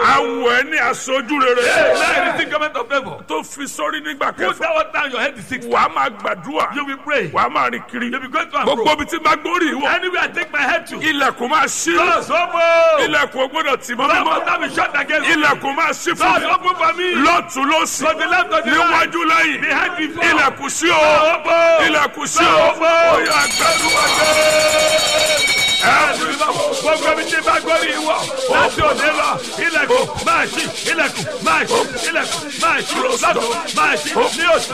awọ ẹ ní aṣojú rere Now you receive government of favor. tó fi sórí nígbà Put kẹfà that one down your head is six. wàá máa gbàdúrà You will pray. wàá máa rìn kiri You will go to and gbogbo fro. ibi tí bá gbórí ìwọ Anywhere I take my head to. ilẹ̀kùn máa ṣí Doors open. ilẹ̀kùn ò gbọ́dọ̀ tì mọ́ Doors mímọ́ must not be shut against me. ilẹ̀kùn máa ṣí fún Doors mi open for me. lọ́tún lọ́sì To the left, to the right. níwájú lẹ́yìn Behind before. ilẹ̀kùn sí o Doors open. ilẹ̀kùn sí o Doors open. ó yá gbàdúrà gbogbo ibi tí bá gbórí ìwọ láti òde lọ ilẹ̀kùn máa ṣí ilẹ̀kùn máa ṣí ilẹ̀kùn máa ṣí lọ́dún máa ṣí ní òsì.